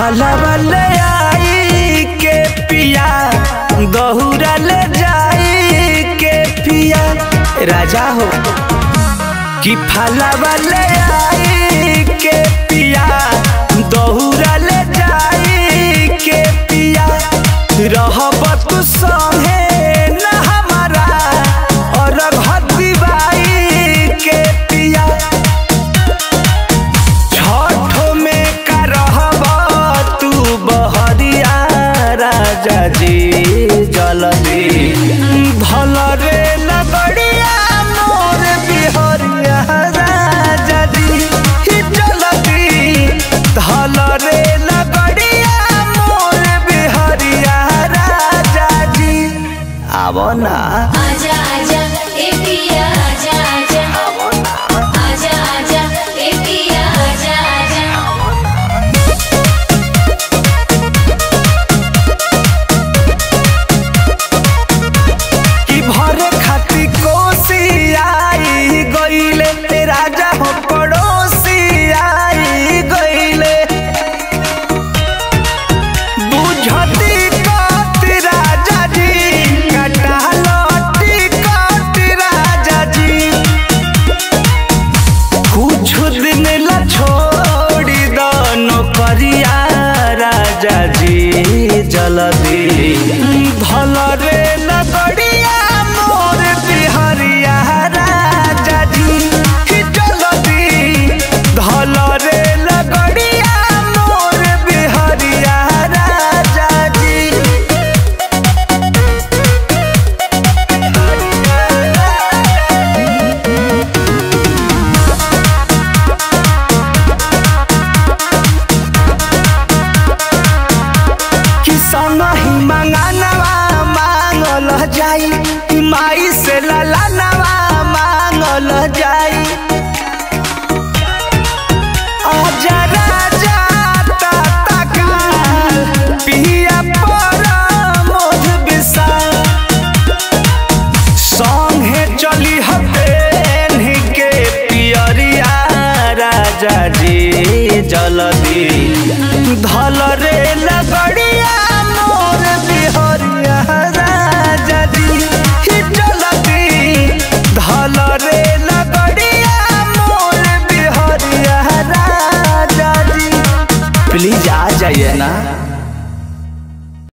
फलवा ले आई के पिया गहुरा ले जाई के पिया राजा हो कि फलवा ले आई के पिया दहुरा ले जाई के पिया रहब तू संगे न हमारा और घती बाई के पिया छठ में का रहब तू बहरिया राजा जी जलदी भल रे लगड़िया मोर बिहरिया राजा जी जलदी धल रे लगड़िया मोर बिहरिया राजा जी आवो ना आजा आजा ए पिया आजा आजा आजा आजा ए पिया आजा आजा कि भरे खाती कोसी आई गईले ते राजा हो पड़ोसी आई गईले बुझती कत राजा जी कटालती कत राजा जी कुछ दिन ला छोड़ी दो नौकरिया राजा जी जल्दी भल रे लगड़िया मोर बिहरिया राजा जी जल्दी धल रे लगड़िया मोर बिहरिया राजा जी किसान ही मंगानवा मांगल जाई ई माई से ललानवा मांगल जाई आजा राजा ताता काल पिया पर मोध विशाल संगे चली हबेन के पियरिया राजा जी जल्दी धल रे लगड़िया मोर बिहरिया राजा जी जल्दी धल रे लगड़िया मोर बिहरिया राजा जी प्लीज आ जाइए ना